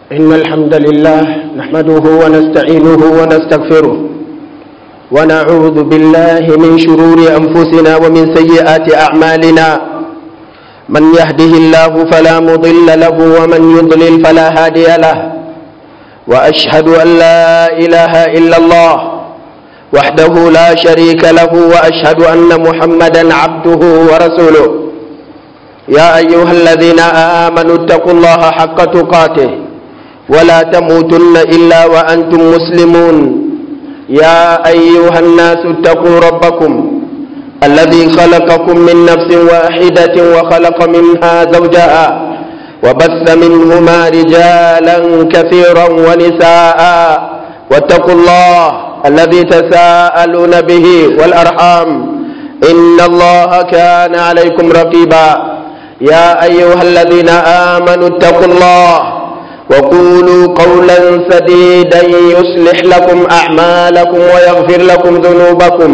إن الحمد لله نحمده ونستعينه ونستغفره ونعوذ بالله من شرور أنفسنا ومن سيئات أعمالنا من يهده الله فلا مضل له ومن يضلل فلا هادي له وأشهد أن لا إله إلا الله وحده لا شريك له وأشهد أن محمدا عبده ورسوله يا أيها الذين آمنوا اتقوا الله حق تقاته ولا تموتن إلا وأنتم مسلمون يا أيها الناس اتقوا ربكم الذي خلقكم من نفس واحدة وخلق منها زوجها وبث منهما رجالا كثيرا ونساء واتقوا الله الذي تساءلون به والأرحام إن الله كان عليكم رقيبا يا أيها الذين آمنوا اتقوا الله وقولوا قولا سديدا يصلح لكم أعمالكم ويغفر لكم ذنوبكم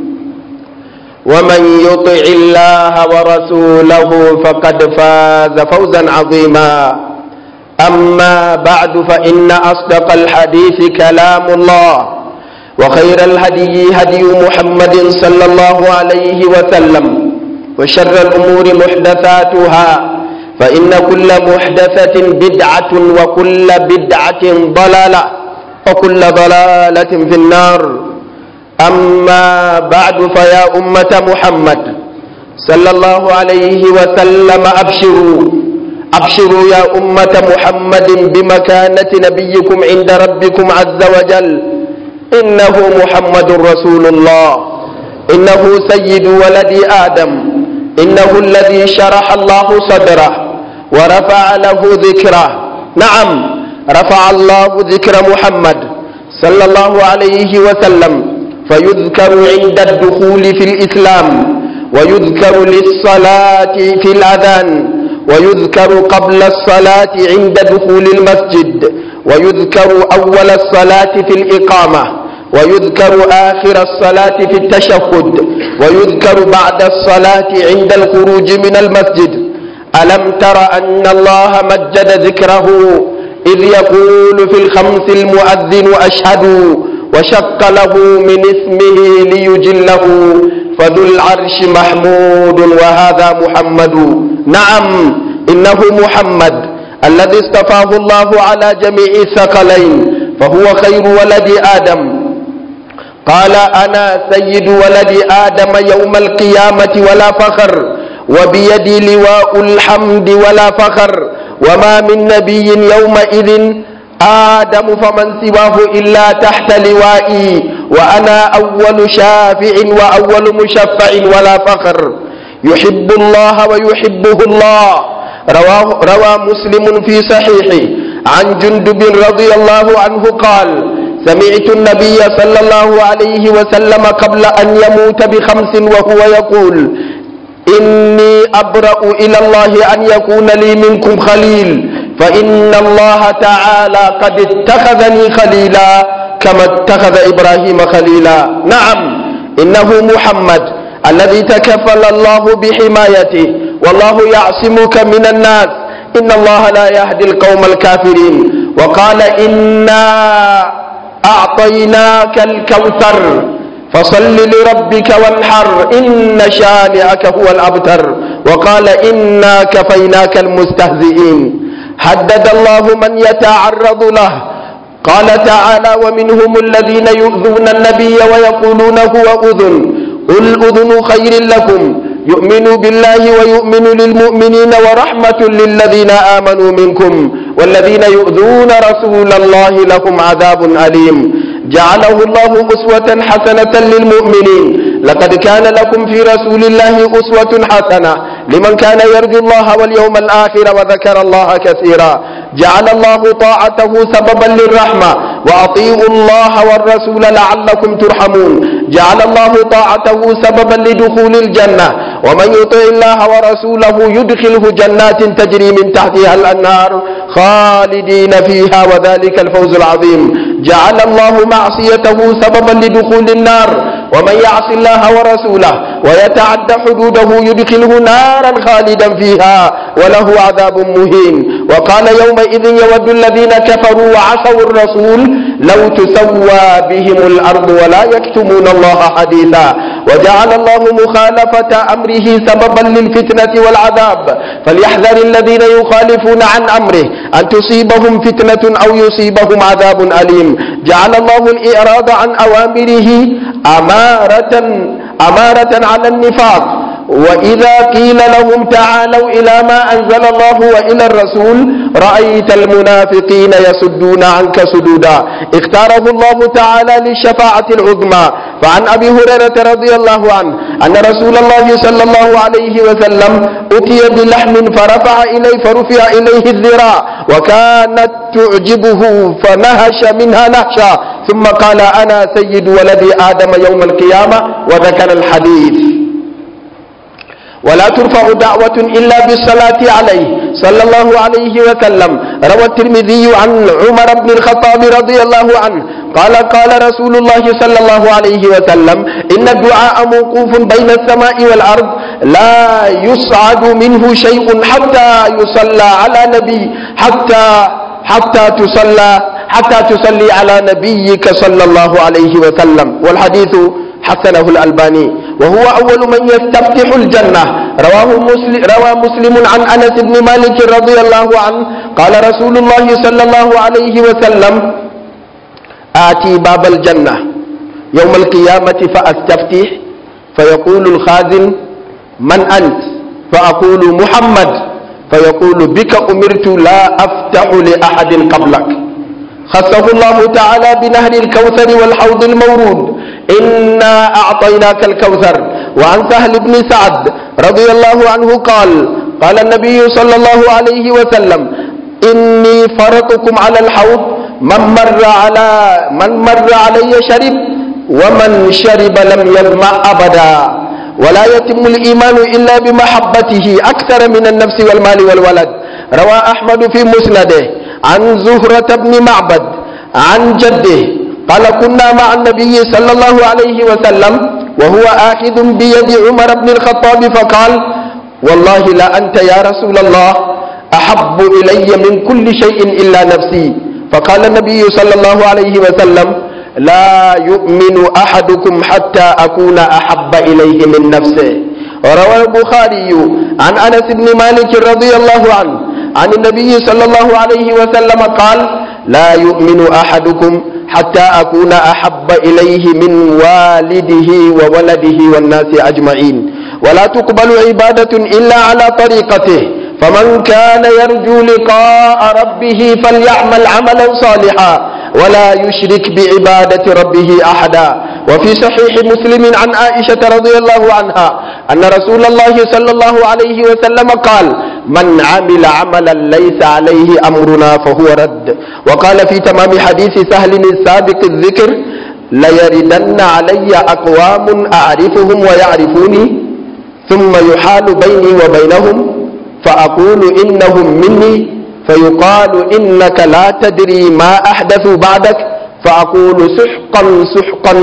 ومن يطع الله ورسوله فقد فاز فوزا عظيما أما بعد فإن أصدق الحديث كلام الله وخير الهدي هدي محمد صلى الله عليه وسلم وشر الأمور محدثاتها فإن كل محدثة بدعة وكل بدعة ضلالة وكل ضلالة في النار أما بعد فيا أمة محمد صلى الله عليه وسلم أبشروا أبشروا يا أمة محمد بمكانة نبيكم عند ربكم عز وجل إنه محمد رسول الله إنه سيد ولد آدم إنه الذي شرح الله صدره ورفع له ذكره نعم رفع الله ذكر محمد صلى الله عليه وسلم فيذكر عند الدخول في الإسلام ويذكر للصلاة في الأذان ويذكر قبل الصلاة عند دخول المسجد ويذكر أول الصلاة في الإقامة ويذكر آخر الصلاة في التشهد ويذكر بعد الصلاة عند الخروج من المسجد ألم تر أن الله مجد ذكره إذ يقول في الخمس المؤذن أشهد وشق له من اسمه ليجله فذو العرش محمود وهذا محمد نعم إنه محمد الذي اصطفاه الله على جميع الثقلين فهو خير ولد آدم قال أنا سيد ولد آدم يوم القيامة ولا فخر وبيدي لواء الحمد ولا فخر وما من نبي يومئذ آدم فمن سواه إلا تحت لوائي وأنا أول شافع وأول مشفع ولا فخر يحب الله ويحبه الله رواه روى مسلم في صحيحه عن جندب رضي الله عنه قال سمعت النبي صلى الله عليه وسلم قبل أن يموت بخمس وهو يقول إني أبرأ إلى الله أن يكون لي منكم خليل فإن الله تعالى قد اتخذني خليلا كما اتخذ إبراهيم خليلا نعم إنه محمد الذي تكفل الله بحمايته والله يعصمك من الناس إن الله لا يهدي القوم الكافرين وقال إنا أعطيناك الكوثر فصل لربك وانحر إن شانئك هو الأبتر وقال إنا كفيناك المستهزئين هدد الله من يتعرض له قال تعالى ومنهم الذين يؤذون النبي ويقولون هو أذن قل أذن خير لكم يؤمن بالله ويؤمن للمؤمنين ورحمة للذين آمنوا منكم والذين يؤذون رسول الله لهم عذاب أليم جعله الله أسوة حسنة للمؤمنين لقد كان لكم في رسول الله أسوة حسنة لمن كان يرجو الله واليوم الآخر وذكر الله كثيرا جعل الله طاعته سببا للرحمة وأطيعوا الله والرسول لعلكم ترحمون جعل الله طاعته سببا لدخول الجنة ومن يطع الله ورسوله يدخله جنات تجري من تحتها الأنهار خالدين فيها وذلك الفوز العظيم جعل الله معصيته سببا لدخول النار ومن يعص الله ورسوله ويتعدى حدوده يدخله نارا خالدا فيها وله عذاب مهين وقال يومئذ يود الذين كفروا وعصوا الرسول لو تسوى بهم الأرض ولا يكتمون الله حديثا وجعل الله مخالفة أمره سببا للفتنة والعذاب فليحذر الذين يخالفون عن أمره أن تصيبهم فتنة أو يصيبهم عذاب أليم جعل الله الإعراض عن أوامره أمارة أمارة على النفاق وإذا قيل لهم تعالوا إلى ما أنزل الله وإلى الرسول رأيت المنافقين يسدون عنك سدودا اختاره الله تعالى للشفاعة العظمى فعن أبي هريرة رضي الله عنه أن رسول الله صلى الله عليه وسلم أتي بلحم فرفع إليه فرفع إليه الذراع وكانت تعجبه فنهش منها نهشا ثم قال أنا سيد ولد آدم يوم القيامة وذكر الحديث ولا ترفع دعوة إلا بالصلاة عليه صلى الله عليه وسلم روى الترمذي عن عمر بن الخطاب رضي الله عنه قال قال رسول الله صلى الله عليه وسلم إن الدعاء موقوف بين السماء والأرض لا يصعد منه شيء حتى يصلى على نبي حتى حتى تصلى حتى تصلي على نبيك صلى الله عليه وسلم والحديث حسنه الألباني وهو أول من يستفتح الجنة رواه مسلم روى مسلم عن أنس بن مالك رضي الله عنه قال رسول الله صلى الله عليه وسلم آتي باب الجنة يوم القيامة فأستفتح فيقول الخازن من أنت فأقول محمد فيقول بك أمرت لا أفتح لأحد قبلك خصه الله تعالى بنهر الكوثر والحوض المورود إنا أعطيناك الكوثر وعن سهل بن سعد رضي الله عنه قال قال النبي صلى الله عليه وسلم إني فرطكم على الحوض من مر على من مر علي شرب ومن شرب لم يظمأ أبدا ولا يتم الإيمان إلا بمحبته أكثر من النفس والمال والولد روى أحمد في مسنده عن زهرة بن معبد عن جده قال كنا مع النبي صلى الله عليه وسلم وهو آخذ بيد عمر بن الخطاب فقال والله لا أنت يا رسول الله أحب إلي من كل شيء إلا نفسي فقال النبي صلى الله عليه وسلم لا يؤمن أحدكم حتى أكون أحب إليه من نفسه وروى البخاري عن أنس بن مالك رضي الله عنه عن النبي صلى الله عليه وسلم قال لا يؤمن أحدكم حتى أكون أحب إليه من والده وولده والناس أجمعين ولا تقبل عبادة إلا على طريقته فمن كان يرجو لقاء ربه فليعمل عملا صالحا ولا يشرك بعبادة ربه أحدا وفي صحيح مسلم عن عائشة رضي الله عنها أن رسول الله صلى الله عليه وسلم قال من عمل عملا ليس عليه أمرنا فهو رد وقال في تمام حديث سهل السابق الذكر ليردن علي أقوام أعرفهم ويعرفوني ثم يحال بيني وبينهم فأقول إنهم مني فيقال إنك لا تدري ما أحدثوا بعدك فأقول سحقا سحقا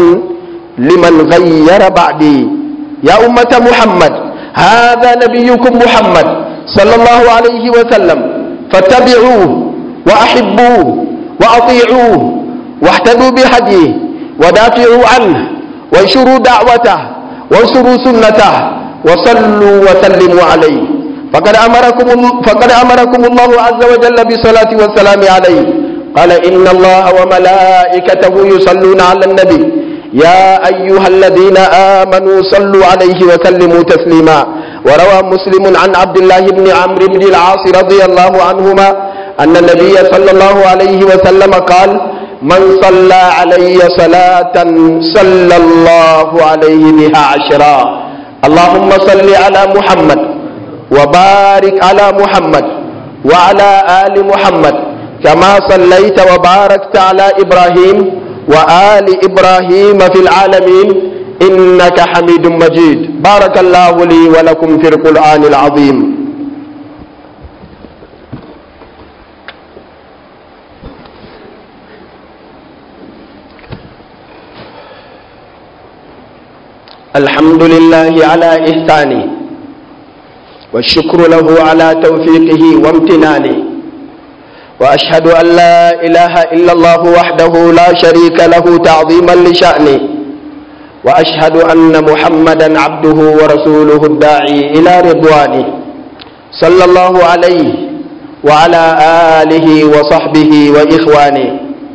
لمن غير بعدي يا أمة محمد هذا نبيكم محمد صلى الله عليه وسلم فاتبعوه وأحبوه وأطيعوه واهتدوا بهديه ودافعوا عنه وانشروا دعوته وانشروا سنته وصلوا وسلموا عليه فقد أمركم فقد أمركم الله عز وجل بالصلاة والسلام عليه قال إن الله وملائكته يصلون على النبي يا أيها الذين آمنوا صلوا عليه وسلموا تسليما وروى مسلم عن عبد الله بن عمرو بن العاص رضي الله عنهما أن النبي صلى الله عليه وسلم قال من صلى علي صلاة صلى الله عليه بها عشرا اللهم صل على محمد وبارك على محمد وعلى آل محمد كما صليت وباركت على إبراهيم وآل إبراهيم في العالمين إنك حميد مجيد بارك الله لي ولكم في القرآن العظيم الحمد لله على إحسانه والشكر له على توفيقه وامتنانه وأشهد أن لا إله إلا الله وحده لا شريك له تعظيما لشأنه وأشهد أن محمدا عبده ورسوله الداعي إلى رضوانه صلى الله عليه وعلى آله وصحبه وإخوانه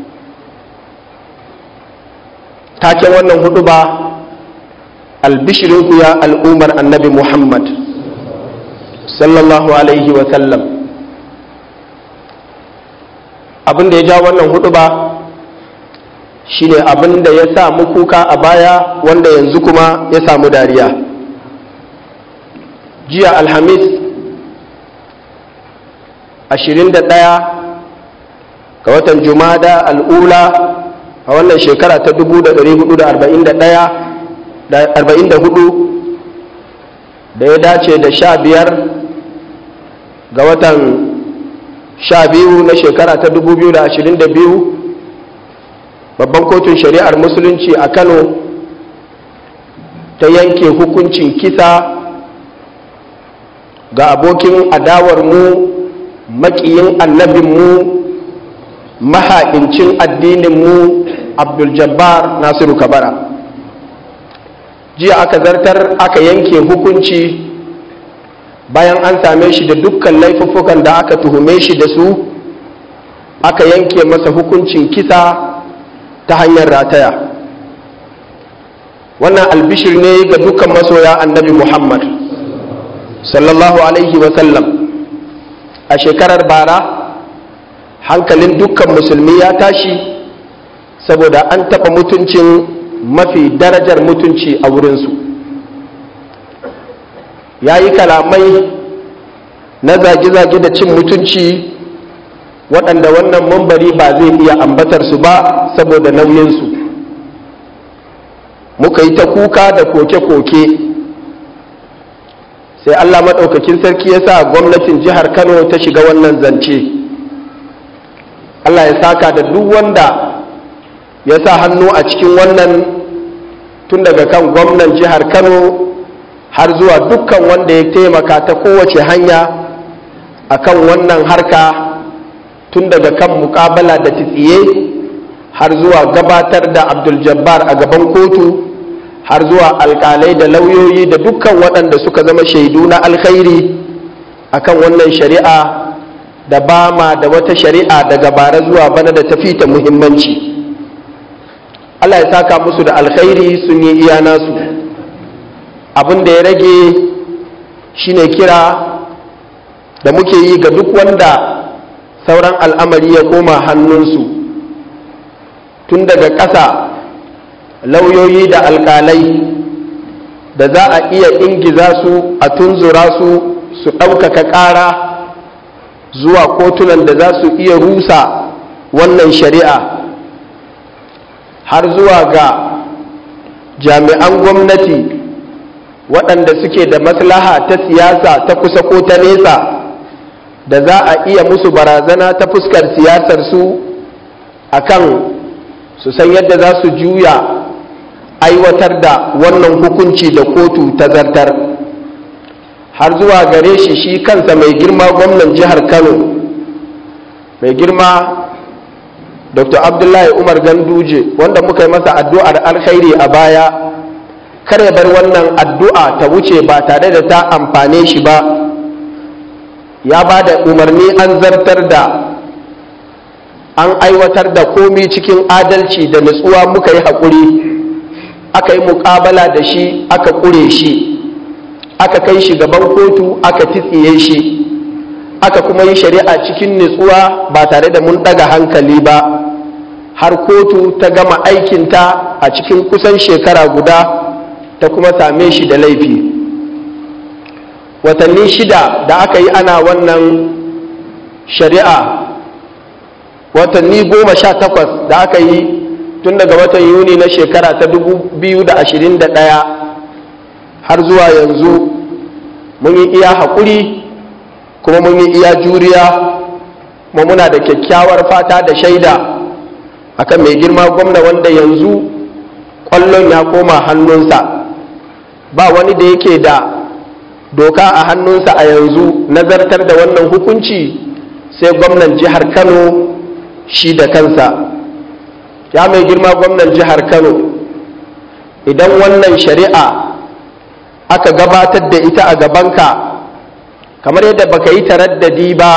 taken wannan hudu ba albishirinku ya al'umar annabi muhammad sallallahu alaihi sallam. abin da ya ja wannan hudu ba shine abin da ya samu kuka a baya wanda yanzu kuma ya samu dariya jiya alhamis 21 ga watan jumada al'ula a wannan shekara ta 1444 da ya dace da sha biyar ga watan sha biyu na shekara ta 2022 babban kotun shari'ar musulunci a kano ta yanke hukuncin kisa ga abokin adawarmu makiyin annabinmu maha'incin addininmu abdul-jabbar nasiru kabara jiya aka zartar aka yanke hukunci bayan an same shi da dukkan laifuffukan da aka tuhume shi da su aka yanke masa hukuncin kisa ta hanyar rataya wannan albishir ne ga dukkan masoya annabi muhammad sallallahu alaihi wasallam a shekarar bara hankalin dukkan musulmi ya tashi saboda an taɓa mutuncin mafi darajar mutunci a wurinsu ya yi kalamai na zage-zage da cin mutunci waɗanda wannan mambari ba zai iya ambatar su ba saboda nauyinsu muka yi ta kuka da koke-koke sai allah maɗaukakin sarki ya sa gwamnatin jihar kano ta shiga wannan zance allah ya saka da duk wanda ya sa hannu a cikin wannan tun daga kan gwamnan jihar kano har zuwa dukkan wanda ya taimaka ta kowace hanya akan wannan harka tun daga kan mukabala da tsiye har zuwa gabatar da abdul-jabbar a gaban kotu har zuwa alkalai da lauyoyi da dukkan waɗanda suka zama shaidu na alkhairi akan wannan shari'a da ba ma da wata shari'a daga bara zuwa bana da tafi ta muhimmanci Allah ya saka musu da alkhairi sun yi iya nasu abin da ya rage shine kira da muke yi ga duk wanda sauran al'amari ya koma hannunsu tun daga ƙasa lauyoyi da alƙalai da za a iya ingiza su a tunzura su su ɗaukaka ƙara zuwa kotunan da za su iya rusa wannan shari'a har zuwa ga jami'an gwamnati waɗanda suke da maslaha ta siyasa ta kusa ko ta nesa da za a iya musu barazana ta fuskar siyasar su akan su san yadda za su juya aiwatar da wannan hukunci da kotu ta zartar har zuwa gare shi shi kansa mai girma gwamnan jihar kano mai girma dr abdullahi umar ganduje wanda muka yi masa addu'ar alkhairi a baya kar ya bar wannan addu'a ta wuce ba tare da ta amfane shi ba ya ba da umarni an zartar da an aiwatar da komi cikin adalci da nutsuwa muka yi haƙuri aka yi muƙabala da shi aka ƙure shi aka kai shi gaban kotu aka titsiye shi aka kuma yi shari'a cikin nutsuwa ba tare da mun ɗaga hankali ba har kotu ta gama aikinta a cikin kusan shekara guda ta kuma same shi da laifi watanni shida da aka yi ana wannan shari'a watanni goma sha takwas da aka yi tun daga watan yuni na shekara ta 2021 har zuwa yanzu mun yi iya haƙuri kuma mun yi iya juriya kuma muna da kyakkyawar fata da shaida akan mai girma gwamna wanda yanzu ƙwallon ya koma hannunsa ba wani da yake da doka a hannunsa a yanzu nazartar da wannan hukunci sai gwamnan jihar kano shi da kansa ya mai girma gwamnan jihar kano idan wannan shari'a aka gabatar da ita a gabanka kamar yadda baka yi taraddadi ba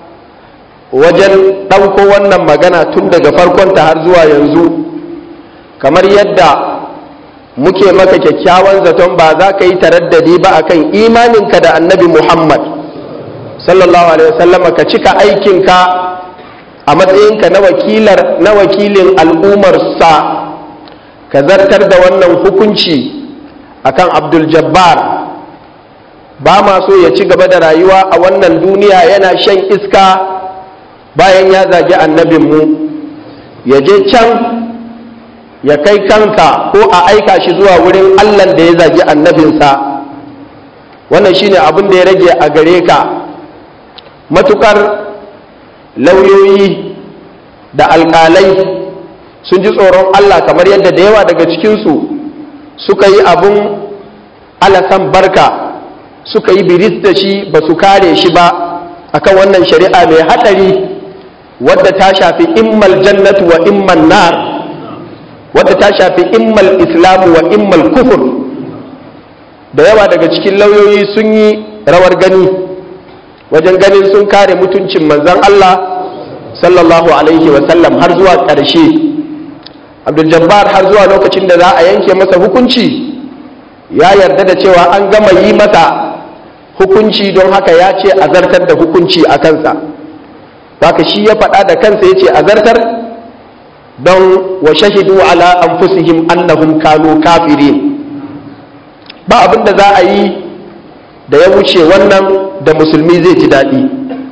wajen ɗauko wannan magana tun daga farkonta har zuwa yanzu kamar yadda muke maka kyakkyawan zaton ba za ka yi taraddadi ba akan imaninka da annabi muhammad sallallahu alaihi wasallam ka cika aikinka a matsayinka na wakilar na wakilin al'ummarsa ka zartar da wannan hukunci akan abdul jabbar ba ma so ya ci gaba da rayuwa a wannan duniya yana shan iska bayan ya zagi annabinmu ya je can ya kai kanka ko a aika shi zuwa wurin allan da ya zagi annabinsa wannan shine abin da ya rage a gare ka matukar lauyoyi da alkalai sun ji tsoron allah kamar yadda da yawa daga cikinsu suka yi abin alasan barka suka yi biris da shi ba su kare shi ba akan wannan shari'a mai haɗari wadda ta shafi immal jannatu wa immal nar wadda ta shafi immal islamu wa immal kufur da yawa daga cikin lauyoyi sun yi rawar gani wajen ganin sun kare mutuncin manzan Allah sallallahu alaihi wasallam har zuwa ƙarshe abdul jabbar har zuwa lokacin da za a yanke masa hukunci ya yarda da cewa an gama yi masa hukunci don haka ya ce a zartar da hukunci a kansa haka shi ya faɗa da kansa ya ce a zartar don wa shahidu ala anfusihim annahum kanu kafirin ba abin da za a yi da ya wuce wannan da musulmi zai ji daɗi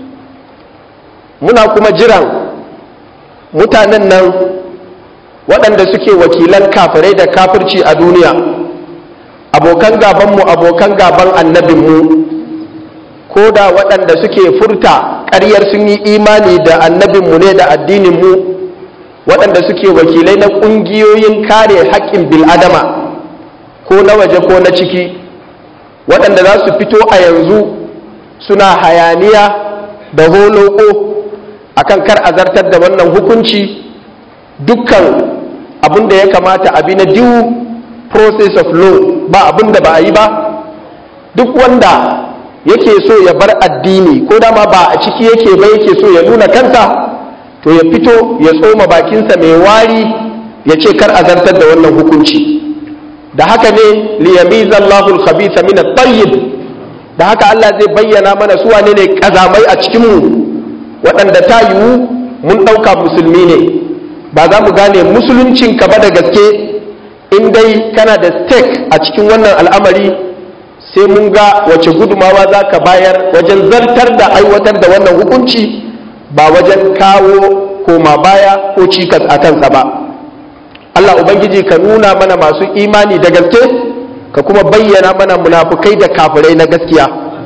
muna kuma jiran mutanen nan waɗanda suke wakilan kafirai da kafirci a duniya abokan gabanmu abokan gaban annabinmu ko da waɗanda suke furta ƙaryar sun yi imani da annabinmu ne da addininmu waɗanda suke wakilai na ƙungiyoyin kare haƙƙin bil'adama ko na waje ko na ciki waɗanda za su fito a yanzu suna hayaniya da holoko akan kar a zartar da wannan hukunci dukkan abin da ya kamata a bi na due process of law ba abin da ba a yi ba duk wanda yake so ya bar addini ko dama ba a ciki yake ba yake so ya nuna kansa to ya fito ya tsoma bakinsa mai wari ya ce kar a zartar da wannan hukunci da haka ne liyamiza Allahul khabitha min at-tayyib da haka Allah zai bayyana mana su wane ne kazamai a cikin mu waɗanda ta yiwu mun ɗauka musulmi ne ba za mu gane musuluncin ka ba da gaske in dai kana da stake a cikin wannan al'amari sai mun ga wace gudumawa za ka bayar wajen zartar da aiwatar da wannan hukunci ba wajen kawo koma baya ko cikas a kansa ba Allah Ubangiji ka nuna mana masu imani da gaske ka kuma bayyana mana munafukai da kafirai na gaskiya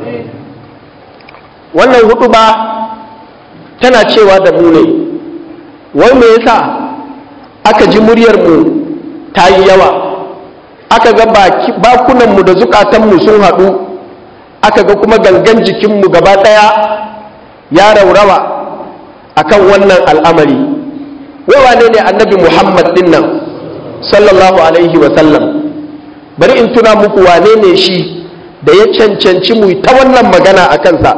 wannan hudu ba tana cewa da mu ne wai me yasa aka ji muryarmu ta yi yawa aka ga bakunanmu da zukatanmu sun haɗu aka ga kuma gangan jikinmu gaba ɗaya ya raurawa akan wannan al'amari wai ne ne annabi muhammad din nan sallallahu alaihi wasallam bari in tuna muku wane ne shi da ya cancanci mu ta wannan magana a kansa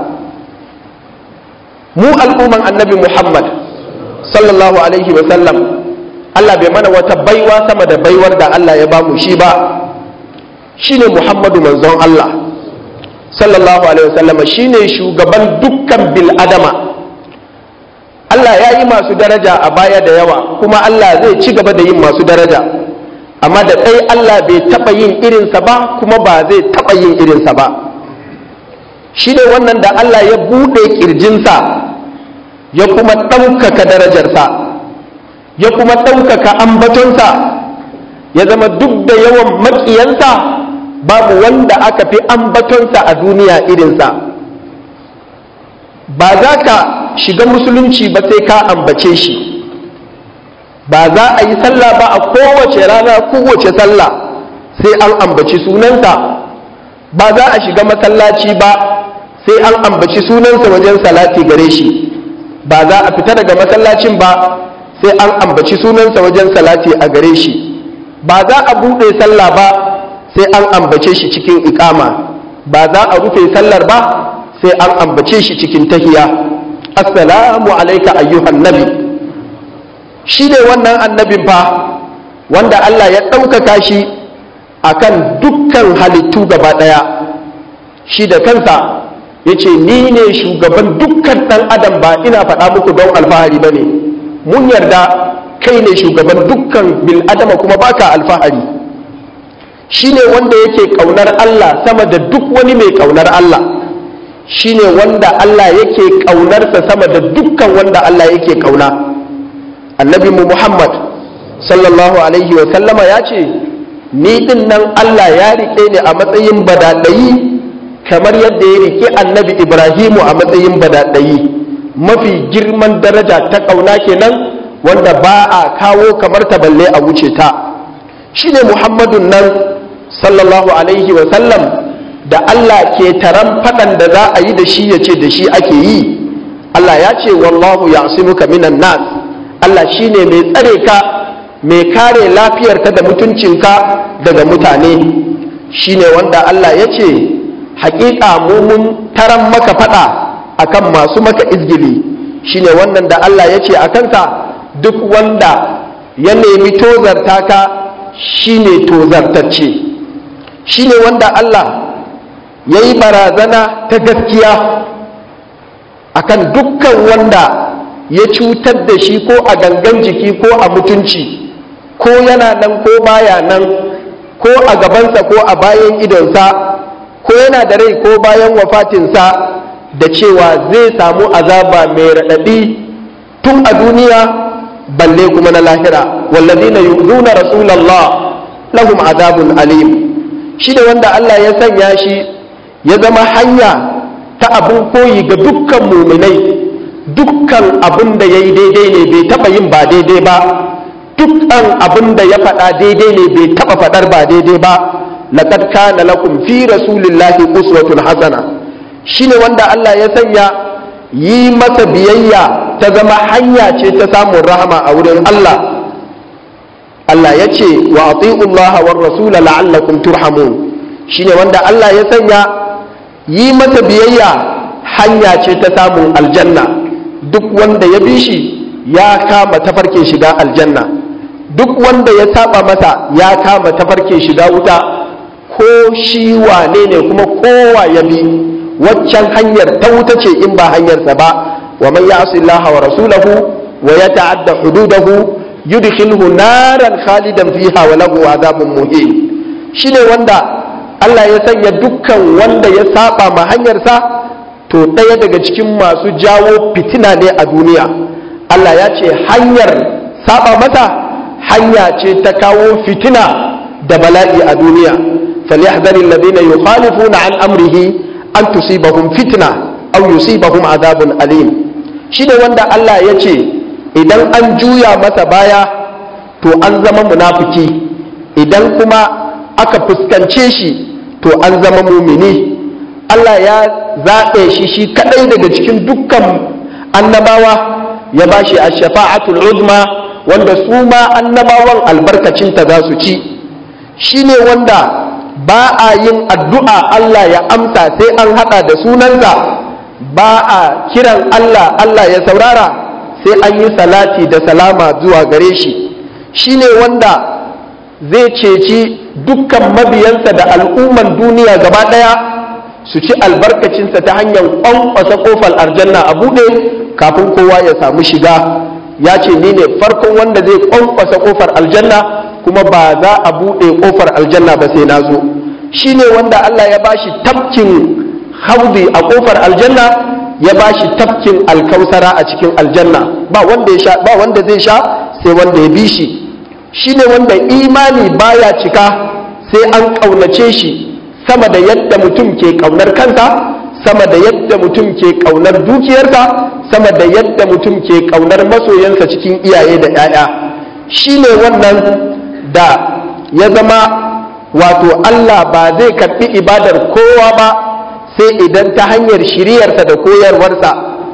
mu al'umman annabi muhammad sallallahu alaihi wasallam Allah bai mana wata baiwa sama da baiwar da Allah ya bamu shi ba shine Muhammadu manzon Allah sallallahu alaihi wasallam shine shugaban dukkan bil adama Allah ya yi masu daraja a baya da yawa kuma Allah zai ci gaba da yin masu daraja amma da ɗai Allah bai taɓa yin irinsa ba kuma ba zai taɓa yin irinsa ba shi ne wannan da Allah ya buɗe ƙirjinsa ya kuma ɗaukaka darajarsa ya kuma ɗaukaka ambatonsa ya zama duk da yawan maƙiyansa babu wanda aka fi ambatonsa a duniya irinsa ba za ka shiga musulunci ba sai ka ambace shi ba za a yi sallah ba a kowace rana kowace sallah sai an ambaci sunansa ba za a shiga masallaci ba sai an ambaci sunansa wajen salati gare shi ba za a fita daga masallacin ba sai an ambaci sunansa wajen salati a gare shi ba za a buɗe sallah ba sai an ambace shi cikin iƙama ba za a rufe sallar ba sai an ambace shi cikin tahiya assalamu alaika ayyuhan nabi shi ne wannan annabin fa wanda Allah ya ɗaukaka shi akan dukkan halittu gaba ɗaya shi da kansa ya ce ni ne shugaban dukkan ɗan adam ba ina faɗa muku don alfahari ba ne mun yarda kai ne shugaban dukkan bil adama kuma baka alfahari shi ne wanda yake ƙaunar Allah sama da duk wani mai ƙaunar Allah shi ne wanda Allah yake ƙaunarsa sama da dukkan wanda Allah yake ƙauna annabi mu Muhammad sallallahu alaihi wa sallama ya ce ni din nan Allah ya riƙe ni a matsayin badadayi kamar yadda ya riƙe annabi Ibrahimu a matsayin badadayi mafi girman daraja ta ƙauna kenan wanda ba a kawo kamar ta balle a wuce ta shine Muhammadun nan sallallahu alaihi wa sallam da Allah ke taran faɗan da za a yi da shi ya ce da shi ake yi Allah ya ce wallahu ya'simuka minan nas Allah shine mai tsare ka mai kare lafiyarka da mutuncinka daga mutane shine wanda Allah ya ce hakika mu mun taran maka faɗa akan masu maka izgili shine wannan da Allah ya ce a kansa duk wanda ya nemi tozarta ka shine tozartacce shine wanda Allah ya yi barazana ta gaskiya akan dukkan wanda ya cutar da shi ko a gangan jiki ko a mutunci ko yana nan ko baya nan ko a gabansa ko a bayan idonsa ko yana da rai ko bayan wafatinsa da cewa zai samu azaba mai raɗaɗi tun a duniya balle kuma na lahira wallazina yu'zuna rasulallah lahum azabun alim shi da wanda Allah ya sanya shi ya zama hanya ta abin koyi ga dukkan muminai dukkan abin da ya yi daidai ne bai taɓa yin ba daidai ba dukkan abin da ya faɗa daidai ne bai taɓa faɗar ba daidai ba laqad kana lakum fi rasulillahi uswatun hasana shine wanda Allah ya sanya yi masa biyayya ta zama hanya ce ta samun rahama a wurin Allah Allah ya ce wa ati'ullaha war rasula la'allakum turhamun shine wanda Allah ya sanya yi masa biyayya hanya ce ta samun aljanna duk wanda ya bi shi ya kama tafarkin shiga aljanna duk wanda ya saba masa ya kama tafarkin shiga wuta ko shi wane ne kuma kowa ya bi waccan hanyar ta wuta ce in ba hanyarsa ba wa man ya'si Allah wa rasulahu wa yata'adda hududahu yudkhilhu naran khalidan fiha wa lahu adhabun muhin shine wanda Allah ya sanya dukkan wanda ya saba ma hanyarsa to ɗaya daga cikin masu jawo fitina ne a duniya Allah ya ce hanyar saba mata hanya ce ta kawo fitina da bala'i a duniya falyahdhar alladhina yukhalifuna an amrihi an tusibahum fitna aw yusibahum adhabun alim shi ne wanda Allah ya ce idan an juya masa baya to an zama munafiki idan kuma aka fuskance shi to an zama mumini Allah ya zaɓe shi shi kaɗai daga cikin dukkan annabawa ya ba shi a shafa'atul uzma wanda su ma annabawan albarkacinta za su ci shi ne wanda ba a yin addu'a Allah ya amsa sai an haɗa da sunansa ba a kiran Allah Allah ya saurara sai an yi salati da salama zuwa gare shi shi ne wanda zai ceci dukkan mabiyansa da al'umman duniya gaba ɗaya su ci albarkacinsa ta hanyar ƙwanƙwasa ƙofar aljanna a buɗe kafin kowa ya samu shiga ya ce ni ne farkon wanda zai ƙwanƙwasa ƙofar aljanna kuma ba za a buɗe ƙofar aljanna ba sai na zo shi ne wanda Allah ya bashi tafkin haudi a ƙofar aljanna ya bashi tafkin alkausara a cikin aljanna ba wanda ya sha ba wanda zai sha sai wanda ya bi shi shine wanda imani baya cika sai an ƙaunace shi sama da yadda mutum ke ƙaunar kansa sama da yadda mutum ke ƙaunar dukiyarsa sama da yadda mutum ke ƙaunar masoyansa cikin iyaye da 'ya'ya shine wannan da ya zama wato Allah ba zai karɓi ibadar kowa ba sai idan ta hanyar shiriyarsa da koyarwarsa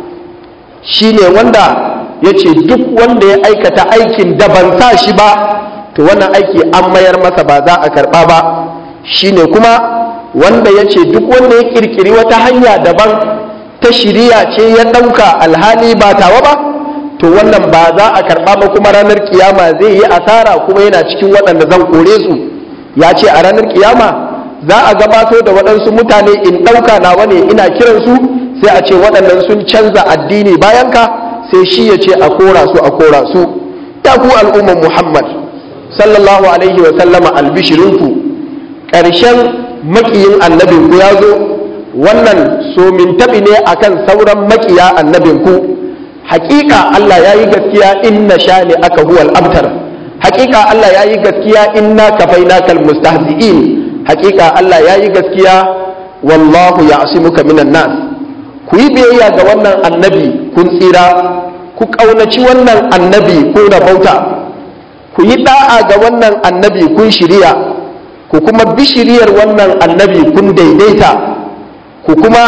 shine wanda ya ce duk wanda ya aikata aikin da ban sa shi ba to wannan aiki an mayar masa ba za a karɓa ba shine kuma wanda ya ce duk wanda ya ƙirƙiri wata hanya daban ta shiriya ce ya ɗauka alhali ba tawa ba to wannan ba za a karɓa ba kuma ranar kiyama zai yi asara kuma yana cikin waɗanda zan kore su ya ce a ranar kiyama za a gabato da waɗansu mutane in ɗauka nawa ne ina kiransu sai a ce waɗannan sun canza addini bayan ka sai shi ya ce a kora su a kora su ya ku al'umman muhammad sallallahu alaihi wa sallama albishirinku ƙarshen makiyin annabinku ya zo wannan somin taɓi ne akan sauran makiya annabinku hakika Allah ya yi gaskiya inna shani aka huwal abtar hakika Allah ya yi gaskiya inna kafaina kal mustahzi'in hakika Allah ya yi gaskiya wallahu ya'simuka minan nas ku yi biyayya ga wannan annabi kun tsira ku kaunaci wannan annabi kun rabauta ku yi da'a ga wannan annabi kun shiriya ku kuma bi shiriyar wannan annabi kun daidaita ku kuma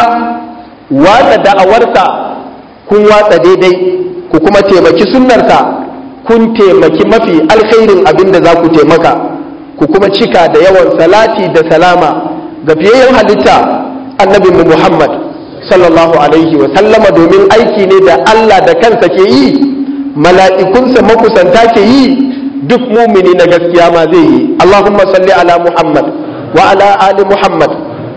watsa da'awarsa kun watsa daidai ku kuma taimaki sunnarsa kun taimaki mafi alkhairin abin da za ku taimaka ku kuma cika da yawan salati da salama ga fiyayyen halitta annabin mu Muhammad sallallahu alaihi wa sallama domin aiki ne da Allah da kansa ke yi mala'ikunsa makusanta ke yi duk mumini na gaskiya ma zai yi Allahumma salli ala Muhammad wa ala ali Muhammad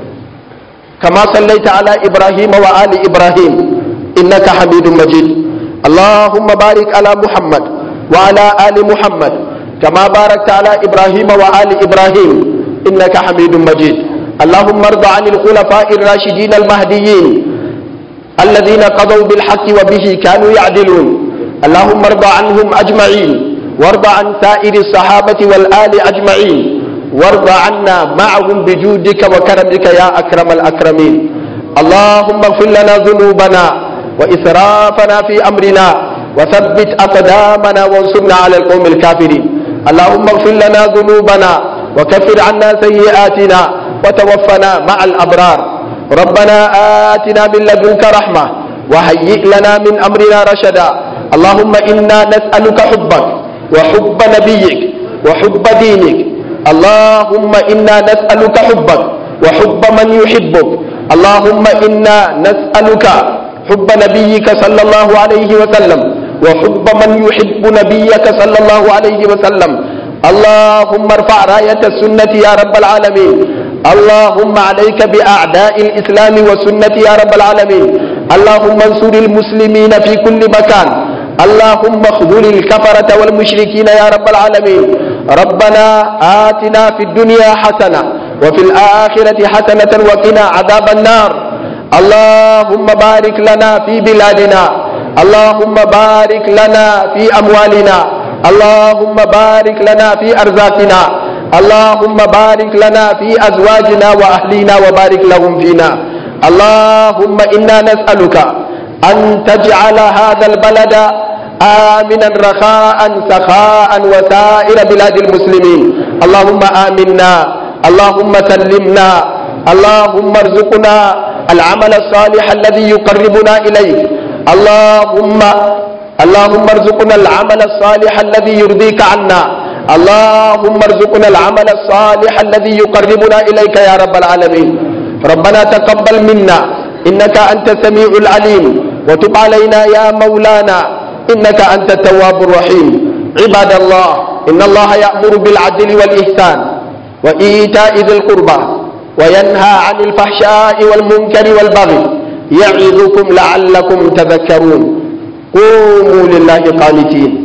kama sallaita ala Ibrahim wa ali Ibrahim إنك حميد مجيد اللهم بارك على محمد وعلى آل محمد كما باركت على إبراهيم وآل إبراهيم إنك حميد مجيد اللهم ارض عن الخلفاء الراشدين المهديين الذين قضوا بالحق وبه كانوا يعدلون اللهم ارض عنهم أجمعين وارض عن سائر الصحابة والآل أجمعين وارض عنا معهم بجودك وكرمك يا أكرم الأكرمين اللهم اغفر لنا ذنوبنا وإسرافنا في أمرنا وثبت أقدامنا وانصرنا على القوم الكافرين اللهم اغفر لنا ذنوبنا وكفر عنا سيئاتنا وتوفنا مع الأبرار ربنا آتنا من لدنك رحمة وهيئ لنا من أمرنا رشدا اللهم إنا نسألك حبك وحب نبيك وحب دينك اللهم إنا نسألك حبك وحب من يحبك اللهم إنا نسألك حب نبيك صلى الله عليه وسلم وحب من يحب نبيك صلى الله عليه وسلم اللهم ارفع راية السنة يا رب العالمين اللهم عليك بأعداء الإسلام والسنة يا رب العالمين اللهم انصر المسلمين في كل مكان اللهم اخذل الكفرة والمشركين يا رب العالمين ربنا آتنا في الدنيا حسنة وفي الآخرة حسنة وقنا عذاب النار اللهم بارك لنا في بلادنا اللهم بارك لنا في أموالنا اللهم بارك لنا في أرزاقنا اللهم بارك لنا في أزواجنا وأهلنا وبارك لهم فينا اللهم إنا نسألك أن تجعل هذا البلد آمنا رخاء سخاء وسائر بلاد المسلمين اللهم آمنا اللهم سلمنا اللهم ارزقنا العمل الصالح الذي يقربنا إليك اللهم اللهم ارزقنا العمل الصالح الذي يرضيك عنا اللهم ارزقنا العمل الصالح الذي يقربنا إليك يا رب العالمين ربنا تقبل منا إنك أنت السميع العليم وتب علينا يا مولانا إنك أنت التواب الرحيم عباد الله إن الله يأمر بالعدل والإحسان وإيتاء ذي القربى وينهى عن الفحشاء والمنكر والبغي يعظكم لعلكم تذكرون قوموا لله قانتين